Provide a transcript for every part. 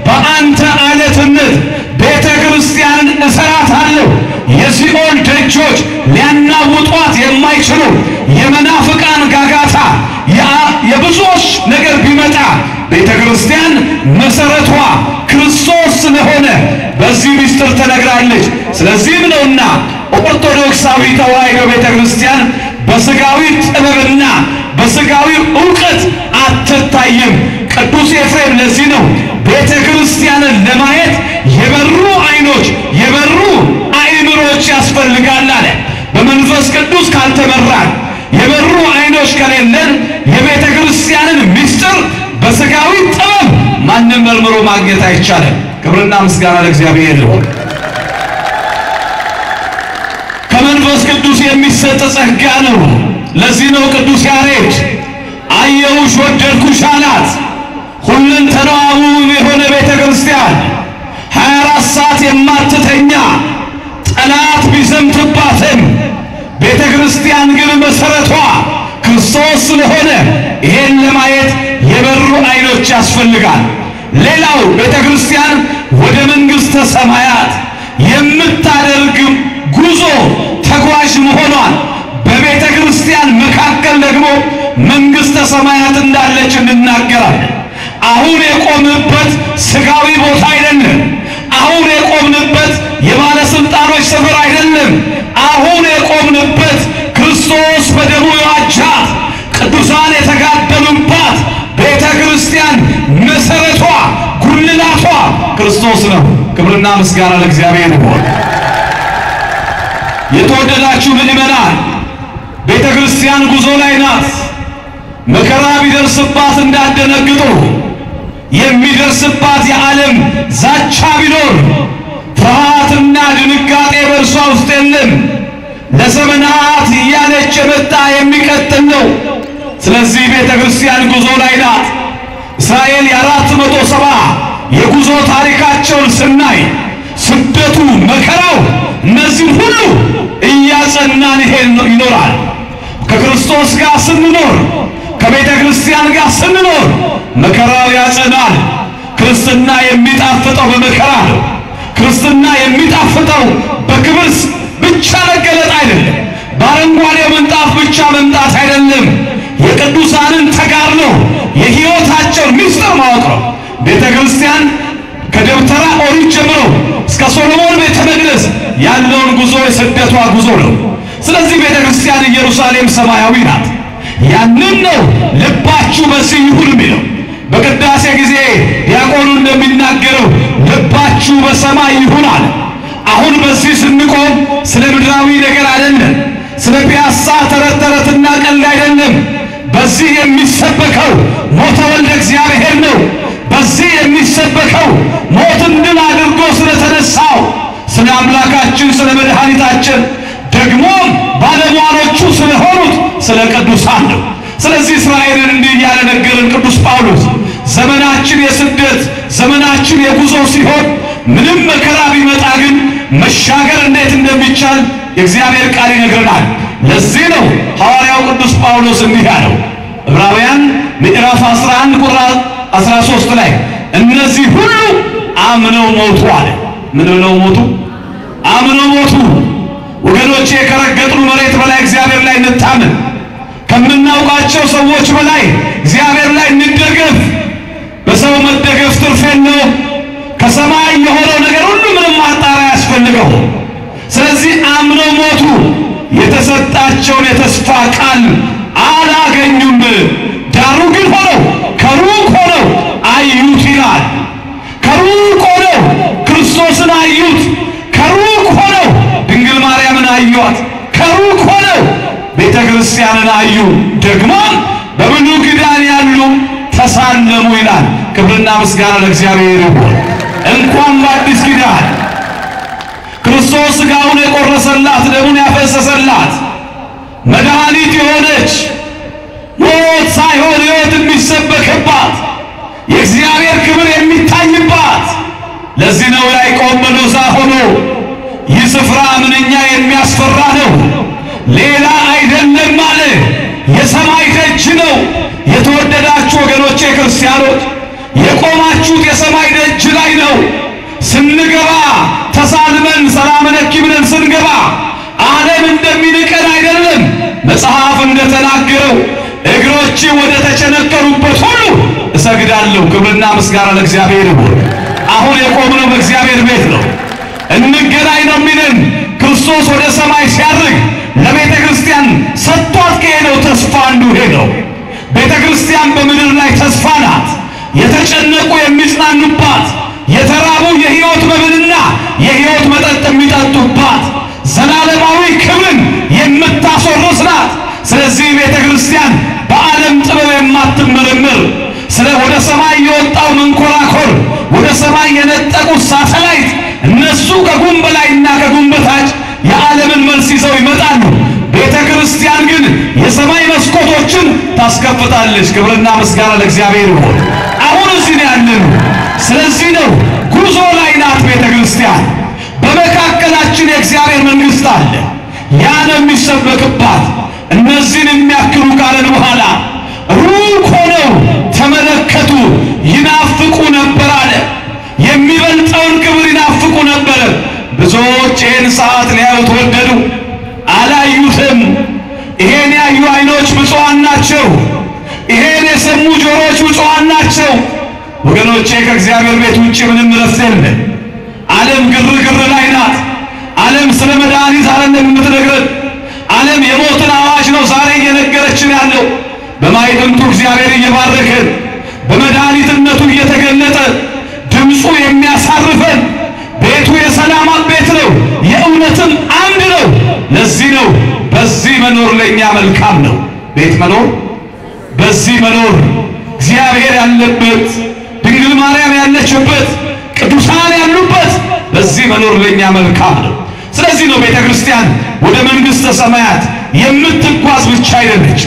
በአንተ አለትነት ቤተ ክርስቲያንን እሰራታለሁ። የሲኦል ደጆች ሊያናውጧት የማይችሉ የመናፍቃን ጋጋታ የብዙዎች ነገር ቢመጣ ቤተ ክርስቲያን መሰረቷ ክርስቶስ ስለሆነ በዚህ ምስጢር ተነግራለች። ስለዚህም ነውና ኦርቶዶክሳዊ ተዋሕዶ ቤተ ክርስቲያን በስጋዊ ጥበብና በስጋዊ ዕውቀት አትታይም። ቅዱስ ኤፍሬም ለዚህ ነው ቤተ ክርስቲያንን ለማየት የበሩ ዓይኖች የበሩ አእምሮች ያስፈልጋል አለ። በመንፈስ ቅዱስ ካልተመራን የበሩ ዓይኖች ከሌለን የቤተ ክርስቲያንን ምስጢር በስጋዊ ጥበብ ማንም መርምሮ ማግኘት አይቻልም። ክብርና ምስጋና ለእግዚአብሔር ይሁን። ከመንፈስ ቅዱስ የሚሰጥ ጸጋ ነው። ለዚህ ነው ቅዱስ ያሬድ አየሁሽ ወደድኩሽ አላት። ሁለንተናዋ ውብ የሆነ ቤተ ክርስቲያን ሀያ አራት ሰዓት የማትተኛ ጠላት ቢዘምትባትም ቤተ ክርስቲያን ግን መሠረቷ ክርስቶስ ስለሆነ ይሄን ለማየት የበሩ ዓይኖች ያስፈልጋል። ሌላው ቤተ ክርስቲያን ወደ መንግሥተ ሰማያት የምታደርግ ጉዞ ተጓዥ መሆኗን በቤተ ክርስቲያን መካከል ደግሞ መንግሥተ ሰማያት እንዳለች እንናገራለን። አሁን የቆምንበት ስጋዊ ቦታ አይደለም። አሁን የቆምንበት የባለስልጣኖች ሰፈር አይደለም። አሁን የቆምንበት ክርስቶስ በደሙ የዋጃት ቅዱሳን የተጋደሉባት ቤተ ክርስቲያን መሰረቷ ጉልላቷ ክርስቶስ ነው። ክብርና ምስጋና ለእግዚአብሔር ይሁን። የተወደዳችሁ ምእመናን ቤተ ክርስቲያን ጉዞ ላይ ናት። መከራ ቢደርስባት እንዳደነግጡ የሚደርስባት የዓለም ዛቻ ቢኖር ፍርሃትና ድንጋጤ በእርሷ ውስጥ የለም። ለዘመናት እያለች የመጣ የሚቀጥል ነው። ስለዚህ ቤተ ክርስቲያን ጉዞ ላይ ናት። እስራኤል የአራት መቶ ሰባ የጉዞ ታሪካቸውን ስናይ ስደቱ፣ መከራው እነዚህ ሁሉ እያጸናን ይሄን ይኖራል። ከክርስቶስ ጋር ስንኖር ከቤተ ክርስቲያን ጋር ስንኖር መከራው ያጸናል። ክርስትና የሚጣፍጠው በመከራ ነው። ክርስትና የሚጣፍጠው በክብር ብቻ መገለጥ አይደለም። በአረንጓዴ ምንጣፍ ብቻ መምጣት አይደለም። የቅዱሳንን ተጋድሎ የሕይወታቸውን ምስጢር ማወቅ ነው። ቤተ ክርስቲያን ከደብተራ ኦሪት ጀምሮ እስከ ሶሎሞን ቤተ መቅደስ ያለውን ጉዞ የስደቷ ጉዞ ነው። ስለዚህ ቤተ ክርስቲያን ኢየሩሳሌም ሰማያዊ ናት። ያንን ነው ልባችሁ በዚህ ይሁን የሚለው። በቅዳሴ ጊዜ ዲያቆኑ እንደሚናገረው ልባችሁ በሰማይ ይሁን አለ። አሁን በዚህ ስንቆም ስለ ምድራዊ ነገር አይደለም፣ ስለ ፒያሳ ተረት ተረትና ቀልድ አይደለም። በዚህ የሚሰበከው ሞተ ወልደ እግዚአብሔር ነው። በዚህ የሚሰበከው ሞትን ድል አድርጎ ስለተነሳው ስለ አምላካችን ስለ መድኃኒታችን ደግሞም ባለሟሎቹ ስለሆኑት ስለ ቅዱሳን ነው። ስለዚህ እስራኤልን እንዲህ እያለ ነገርን ቅዱስ ጳውሎስ ዘመናችን የስደት ዘመናችን የጉዞ ሲሆን ምንም መከራ ቢመጣ ግን መሻገር እንዴት እንደሚቻል የእግዚአብሔር ቃል ይነግረናል። ለዚህ ነው ሐዋርያው ቅዱስ ጳውሎስ እንዲህ ያለው ዕብራውያን ምዕራፍ 11 ቁጥር 13 ላይ እነዚህ ሁሉ አምነው ሞቱ አለ። ምን ብለው ሞቱ? አምነው ሞቱ። ወገኖቼ ከረገጥኑ መሬት በላይ እግዚአብሔር ላይ እንታመን። ከምናውቃቸው ሰዎች በላይ እግዚአብሔር ላይ እንደገፍ። በሰው መደገፍ ትርፍ የለው። ከሰማይ የሆነው ነገር ሁሉ ምንም ማጣሪያ ያስፈልገው። ስለዚህ አምነው ሞቱ። የተሰጣቸውን የተስፋ ቃል አላገኙም። ዳሩ ግን ሆነው ከሩቅ ሆነው አዩት ይላል። ከሩቅ ሆነው ክርስቶስን አዩት። ከሩቅ ሆነው ድንግል ማርያምን አዩት። ከሩቅ ሆነው ቤተ ክርስቲያንን አዩ። ደግሞ በብሉይ ኪዳን ያሉ ተሳለሙ ይላል። ክብርና ምስጋና ለእግዚአብሔር ይሁን። እንኳን በአዲስ ኪዳን ክርስቶስ ሥጋውን የቆረሰላት ደሙን ያፈሰሰላት መድኃኒት የሆነች ሞት ሳይሆን ሕይወት የሚሰበክባት የእግዚአብሔር ክብር የሚታይባት ለዚህ ነው ያዕቆብ በሎዛ ሆኖ ይህ ስፍራ ምንኛ የሚያስፈራ ነው፣ ሌላ አይደለም አለ። የሰማይ ደጅ ነው። የተወደዳችሁ ወገኖቼ ክርስቲያኖች የቆማችሁት የሰማይ ደጅ ላይ ስንገባ ተሳልመን ሰላም ለኪ ብለን ስንገባ ዓለም እንደሚንቀን አይደለም። መጽሐፍ እንደተናገረው እግሮች ወደ ተቸነከሩበት ሁሉ እሰግዳለሁ። ክብርና ምስጋና ለእግዚአብሔር ይሁን። አሁን የቆምነው በእግዚአብሔር ቤት ነው። እንገናኝ ነው የሚለን ክርስቶስ ወደ ሰማይ ሲያርግ ለቤተ ክርስቲያን ሰጥቷት ከሄደው ተስፋ አንዱ ይሄ ነው። ቤተ ክርስቲያን በምድር ላይ ተስፋ ናት። የተጨነቁ የሚጽናኑባት፣ የተራቡ የሕይወት መብልና የሕይወት መጠጥ የሚጠጡባት፣ ዘላለማዊ ክብርን የምታስወርስ ናት። ስለዚህ ቤተ ክርስቲያን በዓለም ጥበብ የማትመረምር ስለ ወደ ሰማይ የወጣው መንኮራኮር ወደ ሰማይ የነጠቁት ሳተላይት እነሱ ከጉም በላይና ከጉም በታች የዓለምን መልስ ይዘው ይመጣሉ። ቤተ ክርስቲያን ግን የሰማይ መስኮቶችን ታስከፍታለች። ክብርና ምስጋና ለእግዚአብሔር ይሁን። አሁን እዚህ ነው ያለነው። ስለዚህ ነው ጉዞ ላይ ናት ቤተ ክርስቲያን። በመካከላችን የእግዚአብሔር መንግሥት አለ። ያ ነው የሚሰበክባት። እነዚህን የሚያክሉ ካለን በኋላ ሩቅ ሆነው ተመለከቱ፣ ይናፍቁ ነበር አለ። የሚበልጠውን ክብር ይናፍቁ ነበር። ብዙዎች ይህን ሰዓት ሊያዩት ወደዱ፣ አላዩትም። ይሄን ያዩ ዓይኖች ብፁዓን ናቸው። ይሄን የሰሙ ጆሮች ብፁዓን ናቸው። ወገኖቼ ከእግዚአብሔር ቤት ውጭ ምንም ረፍት የለም። ዓለም ግርግር ላይ ናት። ዓለም ስለ መድኃኒት አይደለም የምትነግረን። ዓለም የሞትን አዋጅ ነው ዛሬ እየነገረችን ያለው። በማይጥንቱ እግዚአብሔር እየባረከን በመድኃኒትነቱ እየተገለጠ ድምፁ የሚያሳርፈን ቤቱ የሰላም ቤት ነው፣ የእውነትም አምድ ነው። ለዚህ ነው በዚህ መኖር ለእኛ መልካም ነው። ቤት መኖር በዚህ መኖር እግዚአብሔር ያለበት ድንግል ማርያም ያለችበት ቅዱሳን ያሉበት በዚህ መኖር ለእኛ መልካም ነው። ስለዚህ ነው ቤተ ክርስቲያን ወደ መንግሥተ ሰማያት የምትጓዝ ብቻ አይደለች።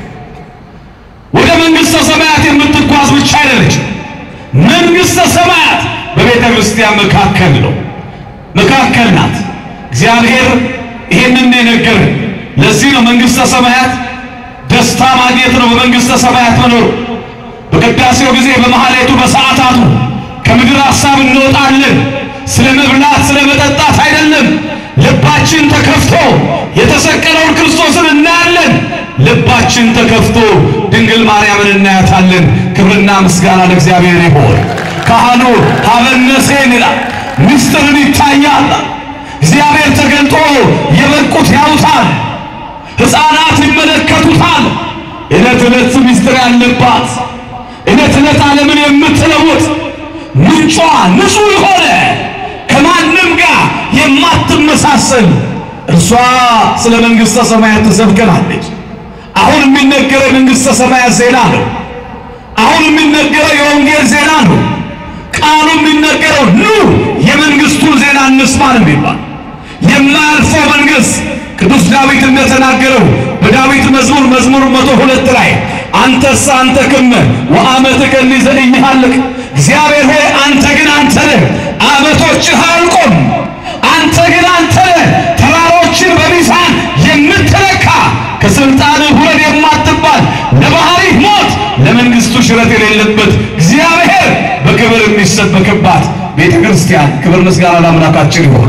ወደ መንግሥተ ሰማያት የምትጓዝ ብቻ አይደለች። መንግሥተ ሰማያት በቤተ ክርስቲያን መካከል ነው፣ መካከል ናት። እግዚአብሔር ይሄንን የነገረን ለዚህ ነው መንግሥተ ሰማያት ደስታ ማግኘት ነው። በመንግሥተ ሰማያት መኖር በቅዳሴው ጊዜ በመሐሌቱ በሰዓታቱ ከምድር ሐሳብ እንወጣለን። ስለ መብላት ስለ መጠጣት አይደለም። ልባችን ተከፍቶ የተሰቀለውን ክርስቶስን እናያለን። ልባችን ተከፍቶ ድንግል ማርያምን እናያታለን። ክብርና ምስጋና ለእግዚአብሔር ይሆን። ካህኑ ሀበነሴን ይላል፣ ምስጢርን ይታያል። እግዚአብሔር ተገልጦ የበቁት ያዩታል፣ ሕፃናት ይመለከቱታል። ዕለት ዕለት ምስጢር ያለባት ዕለት ዕለት ዓለምን የምትለውጥ ምንጯ ንጹሕ የሆነ ከማንም ጋር የማትመሳሰል እርሷ ስለ መንግሥተ ሰማያት ትሰብከናለች። አሁን የሚነገረው የመንግሥተ ሰማያት ዜና ነው። አሁን የሚነገረው የወንጌል ዜና ነው። ቃሉ የሚነገረው ኑ የመንግሥቱን ዜና እንስማ ነው የሚባል የማያልፈው መንግሥት ቅዱስ ዳዊት እንደተናገረው በዳዊት መዝሙር መዝሙር መቶ ሁለት ላይ አንተስ አንተ ክመ ወአመትከ ዘኢይሃልቅ እግዚአብሔር ሆይ አንተ ግን አንተ ነህ፣ ዓመቶችህ አያልቁም። አንተ ግን አንተ ነህ፣ ተራሮችን በሚዛን የምትለካ ከስልጣንህ ውረድ የማትባል ለባህሪህ ሞት ለመንግሥቱ ሽረት የሌለበት እግዚአብሔር በክብር የሚሰበክባት ቤተ ክርስቲያን። ክብር ምስጋና ለአምላካችን ይሆን።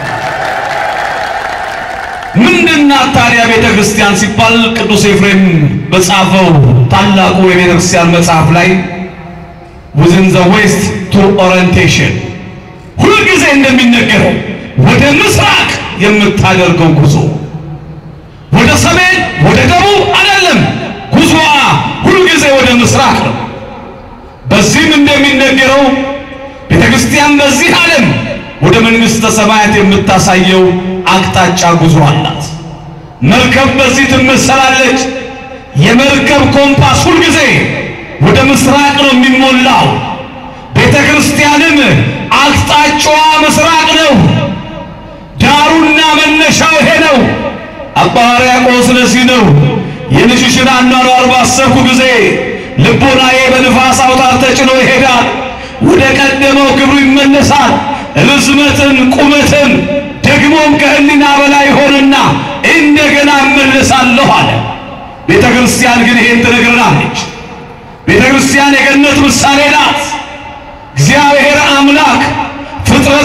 ምንድናት ታዲያ ቤተ ክርስቲያን ሲባል ቅዱስ ኤፍሬም በጻፈው ታላቁ የቤተ ክርስቲያን መጽሐፍ ላይ within the west to orientation ሁልጊዜ እንደሚነገረው ወደ ምስራቅ የምታደርገው ጉዞ ወደ ሰሜን ወደ ደቡብ አይደለም። ጉዞዋ ሁልጊዜ ወደ ምስራቅ ነው። በዚህም እንደሚነገረው ቤተ ክርስቲያን በዚህ ዓለም ወደ መንግሥተ ሰማያት የምታሳየው አቅጣጫ ጉዞ አላት። መርከብ በዚህ ትመሰላለች። የመርከብ ኮምፓስ ሁልጊዜ ወደ ምስራቅ ነው የሚሞላው። ቤተ ክርስቲያንም አቅጣጫዋ ምስራቅ ነው። ዳሩና መነሻው ይሄ ነው። አባ ሕርያቆስ ለዚህ ነው የልጅሽን አኗኗር ባሰብኩ ጊዜ ልቦናዬ በንፋስ አውታር ተጭኖ ይሄዳል፣ ወደ ቀደመው ክብሩ ይመለሳል። ርዝመትን ቁመትን ደግሞም ከህሊና በላይ ሆንና እንደገና እመለሳለሁ አለ። ቤተ ክርስቲያን ግን ይሄን ትነግረናለች። ቤተ ክርስቲያን የገነት ምሳሌ ናት። እግዚአብሔር አምላክ ፍጥረ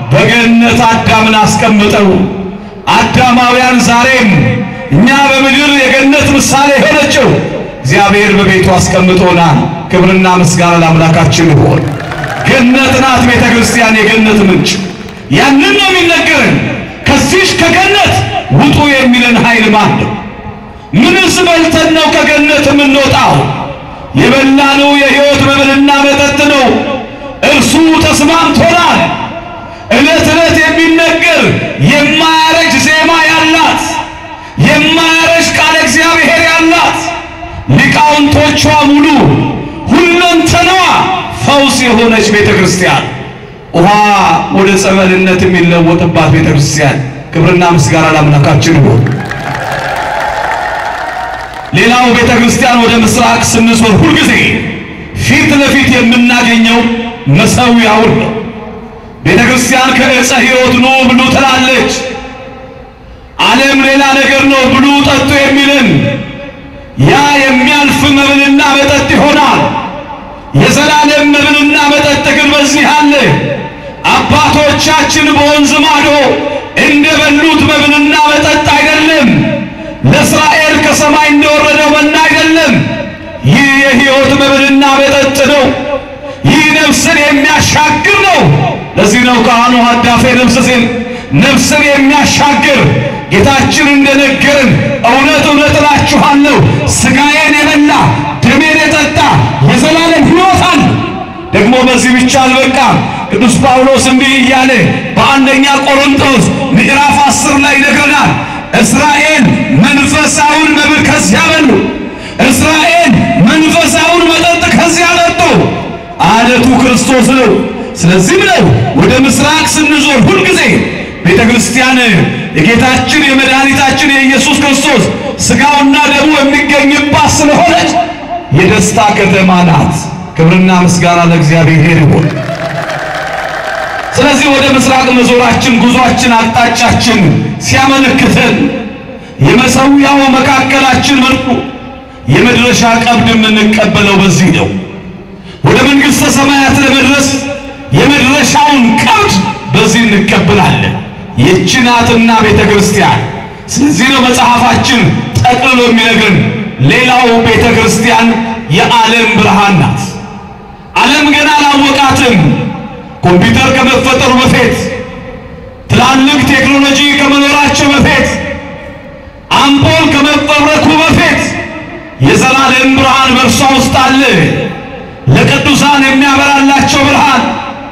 በገነት አዳምን አስቀምጠው። አዳማውያን ዛሬም እኛ በምድር የገነት ምሳሌ የሆነችው እግዚአብሔር በቤቱ አስቀምጦናል። ክብርና ምስጋና ለአምላካችን ይሁን። ገነት ናት ቤተ ክርስቲያን፣ የገነት ምንጭ። ያንን ነው የሚነገረን። ከዚህች ከገነት ውጡ የሚለን ኃይል ማን ነው? ምንስ በልተን ነው ከገነት የምንወጣው? የበላነው የሕይወት መብልና መጠጥ ነው። እርሱ ተስማምቶናል። ዕለት ዕለት የሚነገር የማያረጅ ዜማ ያላት የማያረጅ ቃለ እግዚአብሔር ያላት ሊቃውንቶቿ ሙሉ ሁለንተናዋ ፈውስ የሆነች ቤተ ክርስቲያን ውሃ ወደ ጸበልነት የሚለወጥባት ቤተ ክርስቲያን ክብርና ምስጋና ለአምላካችን ይሁን። ሌላው ቤተ ክርስቲያን ወደ ምስራቅ ስንዞር ሁልጊዜ ፊት ለፊት የምናገኘው መሠዊያውን ነው። ቤተ ክርስቲያን ከዕፀ ሕይወት ኑ ብሉ ትላለች። ዓለም ሌላ ነገር ነው ብሉ ጠጡ የሚልን ያ የሚያልፍ መብልና መጠጥ ይሆናል። የዘላለም መብልና መጠጥ ግን በዚህ አለ። አባቶቻችን በወንዝ ማዶ እንደበሉት መብልና መጠጥ አይደለም። ለእስራኤል ከሰማይ እንደወረደው መና አይደለም። ይህ የሕይወት መብልና መጠጥ ነው። ይህ ነፍስን የሚያሻግር ነው። ለዚህ ነው ካህኑ ሀዳፌ ነፍስ ሲል ነፍስን የሚያሻግር ጌታችን እንደነገርን እውነት እውነት እላችኋለሁ ሥጋዬን የበላ ደሜን የጠጣ የዘላለም ሕይወት አለ። ደግሞ በዚህ ብቻ አልበቃም። ቅዱስ ጳውሎስ እንዲህ እያለ በአንደኛ ቆሮንቶስ ምዕራፍ አስር ላይ ይነግረናል። እስራኤል መንፈሳውን መብል ከዚያ በሉ፣ እስራኤል መንፈሳውን መጠጥ ከዚያ ጠጡ። አለቱ ክርስቶስ ነው። ስለዚህም ነው ወደ ምስራቅ ስንዞር ሁልጊዜ ቤተ ክርስቲያን የጌታችን የመድኃኒታችን የኢየሱስ ክርስቶስ ሥጋውና ደሙ የሚገኝባት ስለሆነች የደስታ ከተማ ናት። ክብርና ምስጋና ለእግዚአብሔር ይሁን። ስለዚህ ወደ ምስራቅ መዞራችን ጉዟችን፣ አቅጣጫችን ሲያመለክተን የመሠዊያው መካከላችን መልኩ የመድረሻ ቀብድ የምንቀበለው በዚህ ነው። ወደ መንግሥተ ሰማያት ለመድረስ የመድረሻውን ቀብድ በዚህ እንቀበላለን። ይህች ናትና ቤተ ክርስቲያን። ስለዚህ ነው መጽሐፋችን ጠቅልሎ የሚነግርን ሌላው ቤተ ክርስቲያን የዓለም ብርሃን ናት። ዓለም ገና አላወቃትም። ኮምፒውተር ከመፈጠሩ በፊት ትላልቅ ቴክኖሎጂ ከመኖራቸው በፊት አምፖል ከመፈብረኩ በፊት የዘላለም ብርሃን በእርሷ ውስጥ አለ። ለቅዱሳን የሚያበራላቸው ብርሃን፣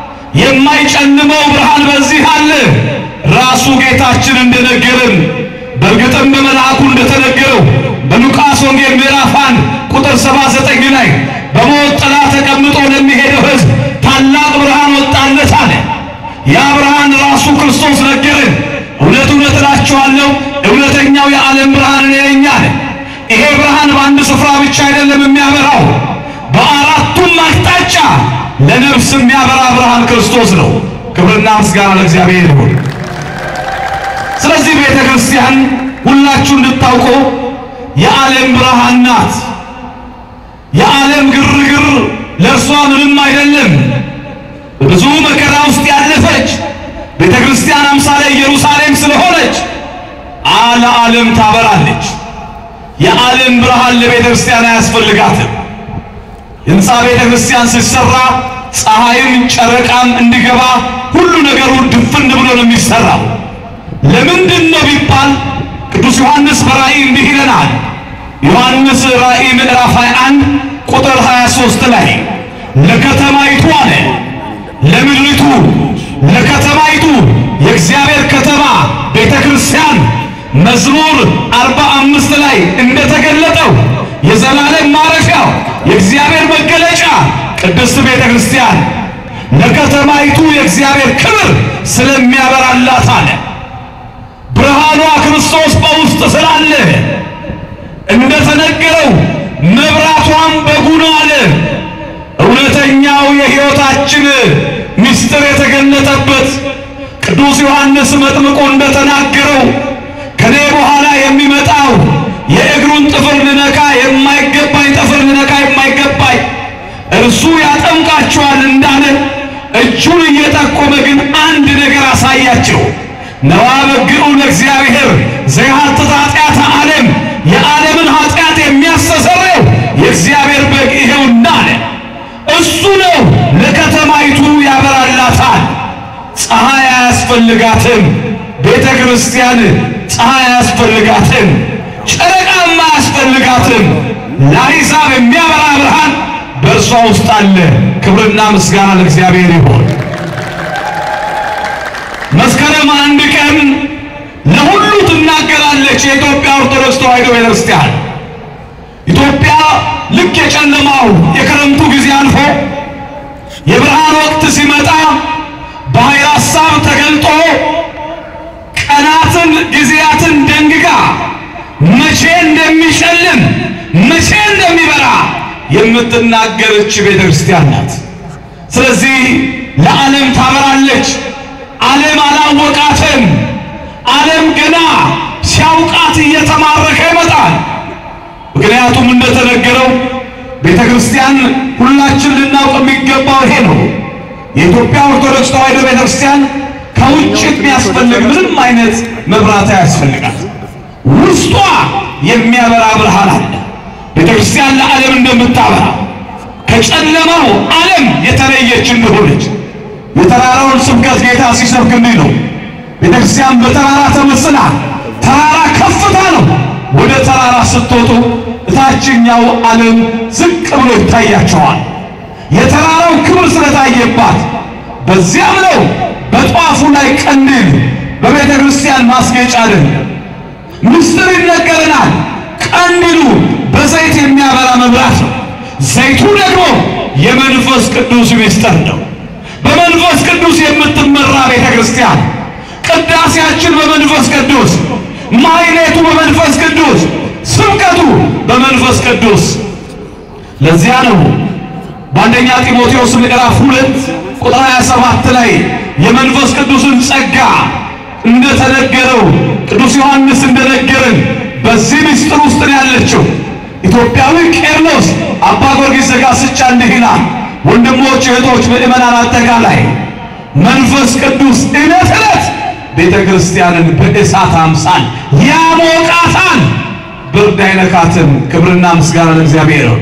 የማይጨልመው ብርሃን በዚህ አለ። ራሱ ጌታችን እንደነገረን በእርግጥም በመልአኩ እንደተነገረው በሉቃስ ወንጌል ምዕራፍ 1 ቁጥር 79 ላይ በሞት ጥላ ተቀምጦ ለሚሄደው ሕዝብ ታላቅ ብርሃን ወጣለት አለ። ያ ብርሃን ራሱ ክርስቶስ ነገረን። እውነት እውነት እላችኋለሁ እውነተኛው የዓለም ብርሃን እኔ ነኝ አለ። ይሄ ብርሃን በአንድ ስፍራ ብቻ አይደለም የሚያበራው፣ በአራቱም አቅጣጫ ለነፍስ የሚያበራ ብርሃን ክርስቶስ ነው። ክብርና ምስጋና ለእግዚአብሔር ይሁን። ስለዚህ ቤተ ክርስቲያን ሁላችሁ እንድታውቁ የዓለም ብርሃን ናት። የዓለም ግርግር ለእርሷ ምንም አይደለም። ብዙ መከራ ውስጥ ያለፈች ቤተ ክርስቲያን አምሳለ ኢየሩሳሌም ስለሆነች አለ ዓለም ታበራለች። የዓለም ብርሃን ለቤተ ክርስቲያን አያስፈልጋትም። ሕንፃ ቤተ ክርስቲያን ሲሰራ ፀሐይም ጨረቃም እንዲገባ ሁሉ ነገሩ ድፍን ብሎ ነው የሚሰራው። ለምንድን ነው ቢባል ቅዱስ ዮሐንስ በራእይ እንዲህ ይለናል። ዮሐንስ ራእይ ምዕራፍ 21 ቁጥር 23 ላይ ለከተማይቱ አለ ለምድሪቱ ለከተማይቱ የእግዚአብሔር ከተማ ቤተ ክርስቲያን መዝሙር 45 ላይ እንደተገለጠው የዘላለም ማረፊያው የእግዚአብሔር መገለጫ ቅድስት ቤተ ክርስቲያን ለከተማይቱ የእግዚአብሔር ክብር ስለሚያበራላት አለ። ብርሃኗ ክርስቶስ በውስጥ ስላለ እንደተነገረው መብራቷም በጉ ነው አለ። እውነተኛው የሕይወታችን ምስጢር የተገለጠበት ቅዱስ ዮሐንስ መጥምቁ እንደተናገረው ከኔ በኋላ የሚመጣው የእግሩን ጥፍር ልነካ የማይገባኝ ጥፍር ልነካ የማይገባኝ እርሱ ያጠምቃችኋል እንዳለ እጁን እየጠቆመ ግን አንድ ነገር አላቸው። ነዋ በግዑ ለእግዚአብሔር ዘያትት ኃጢአተ ዓለም የዓለምን ኃጢአት የሚያስተሰርየው የእግዚአብሔር በግ ይሄውና አለ። እሱ ነው ለከተማይቱ ያበራላታል። ፀሐይ አያስፈልጋትም። ቤተ ክርስቲያን ፀሐይ አያስፈልጋትም። ጨረቃም አያስፈልጋትም። ለአሕዛብ የሚያበራ ብርሃን በእርሷ ውስጥ አለ። ክብርና ምስጋና ለእግዚአብሔር ይሁን። መስከረም አንድ ቀን ለሁሉ ትናገራለች የኢትዮጵያ ኦርቶዶክስ ተዋሕዶ ቤተክርስቲያን። ኢትዮጵያ ልክ የጨለማው የክረምቱ ጊዜ አልፎ የብርሃን ወቅት ሲመጣ በኃይለ ሐሳብ ተገልጦ ቀናትን ጊዜያትን ደንግጋ መቼ እንደሚጨልም መቼ እንደሚበራ የምትናገረች ቤተ ክርስቲያን ናት። ስለዚህ ለዓለም ታበራለች። ዓለም አላወቃትም። ዓለም ገና ሲያውቃት እየተማረከ ይመጣል። ምክንያቱም እንደተነገረው ቤተ ክርስቲያን ሁላችን ልናውቅ የሚገባው ይሄ ነው። የኢትዮጵያ ኦርቶዶክስ ተዋሕዶ ቤተ ክርስቲያን ከውጭ የሚያስፈልግ ምንም አይነት መብራት አያስፈልጋት። ውስጧ የሚያበራ ብርሃን አለ። ቤተ ክርስቲያን ለዓለም እንደምታበራ ከጨለማው ዓለም የተለየች እንደሆነች የተራራውን ስብከት ጌታ ሲሰብክ እንዲህ ነው። ቤተ ክርስቲያን በተራራ ተመስላ ተራራ ከፍታ ነው። ወደ ተራራ ስትወጡ እታችኛው ዓለም ዝቅ ብሎ ይታያቸዋል። የተራራው ክብር ስለታየባት በዚያም ነው በጧፉ ላይ ቀንዲል በቤተ ክርስቲያን ማስጌጫ አይደለም። ምስጢር ይነገረናል። ቀንዲሉ በዘይት የሚያበራ መብራት ነው። ዘይቱ ደግሞ የመንፈስ ቅዱስ ምስጢር ነው። በመንፈስ ቅዱስ የምትመራ ቤተ ክርስቲያን ቅዳሴያችን በመንፈስ ቅዱስ፣ ማሕሌቱ በመንፈስ ቅዱስ፣ ስብከቱ በመንፈስ ቅዱስ። ለዚያ ነው በአንደኛ ጢሞቴዎስ ምዕራፍ ሁለት ቁጥር 27 ላይ የመንፈስ ቅዱስን ጸጋ እንደተነገረው ቅዱስ ዮሐንስ እንደነገረን በዚህ ምስጢር ውስጥ ነው ያለችው። ኢትዮጵያዊ ቄርሎስ አባ ጊዮርጊስ ዘጋስጫ እንዲህ ይላል፣ ወንድሞች እህቶች፣ ምእመናን አጠቃላይ መንፈስ ቅዱስ ዕለት ዕለት ቤተ ክርስቲያንን በእሳት አምሳል ያሞቃታል፣ ብርድ አይነካትም። ክብርና ምስጋና ለእግዚአብሔር ነው።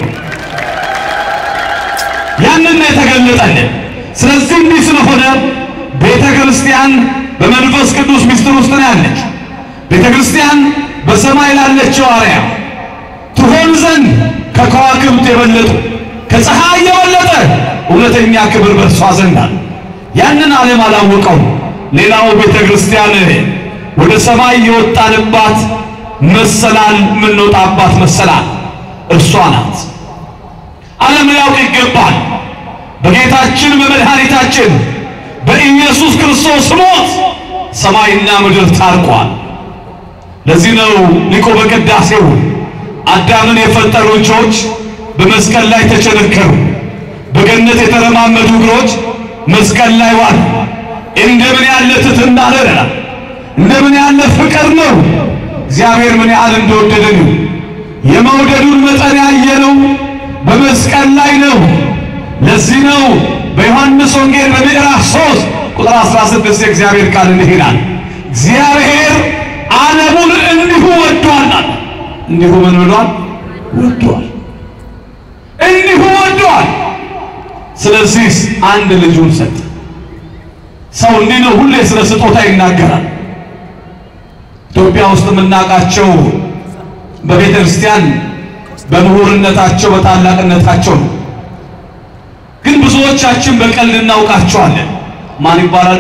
ያንን ነው የተገለጠልን። ስለዚህ እንዲህ ስለሆነ ቤተ ክርስቲያን በመንፈስ ቅዱስ ምስጢር ውስጥ ነው ያለች። ቤተ ክርስቲያን በሰማይ ላለችው አርያ ትሆን ዘንድ ከከዋክብት የበለጡ ከፀሐይ የበለጠ እውነተኛ ክብር በእርሷ ዘንድ አለ። ያንን ዓለም አላወቀው። ሌላው ቤተ ክርስቲያን ወደ ሰማይ የወጣንባት መሰላል የምንወጣባት መሰላል እርሷ ናት። ዓለም ሊያውቅ ይገባል። በጌታችን በመድኃኒታችን በኢየሱስ ክርስቶስ ሞት ሰማይና ምድር ታርቋል። ለዚህ ነው ሊቁ በቅዳሴው አዳምን የፈጠሩ እጆች በመስቀል ላይ ተቸነከሩ፣ በገነት የተረማመዱ እግሮች መስቀል ላይ ዋሉ። እንደምን ያለ ትሕትና ነው! እንደምን ያለ ፍቅር ነው! እግዚአብሔር ምን ያህል እንደወደደን የመውደዱን መጠን ያየነው በመስቀል ላይ ነው። ለዚህ ነው በዮሐንስ ወንጌል በምዕራፍ 3 ቁጥር 16 የእግዚአብሔር ቃል እንዲህ ይላል፣ እግዚአብሔር ዓለሙን እንዲሁ ወዷል። እንዲሁ ምን ብሏል? ወዷል። እንዲሁ ወዷል። ስለዚህ አንድ ልጁን ሰጠ። ሰው እንዲህ ነው፣ ሁሌ ስለ ስጦታ ይናገራል። ኢትዮጵያ ውስጥ የምናውቃቸው በቤተ ክርስቲያን በምሁርነታቸው በታላቅነታቸው ነው። ግን ብዙዎቻችን በቀልድ እናውቃቸዋለን። ማን ይባላሉ?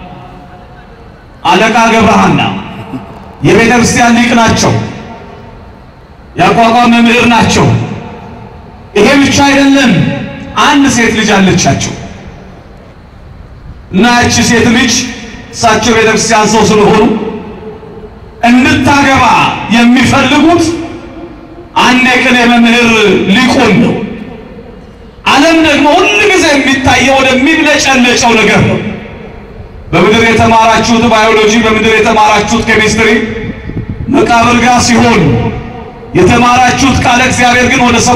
አለቃ ገብረሐና የቤተ ክርስቲያን ሊቅ ናቸው። የአቋቋም መምህር ናቸው። ይሄ ብቻ አይደለም። አንድ ሴት ልጅ አለቻቸው እና ያቺ ሴት ልጅ እሳቸው ቤተ ክርስቲያን ሰው ስለሆኑ እንድታገባ የሚፈልጉት አንድ የቅኔ መምህር ሊቁን ነው። ዓለም ደግሞ ሁል ጊዜ የሚታየው ወደሚብለጨለጨው ነገር ነው። በምድር የተማራችሁት ባዮሎጂ፣ በምድር የተማራችሁት ኬሚስትሪ መቃብር ጋር ሲሆን የተማራችሁት ቃለ እግዚአብሔር ግን ወደ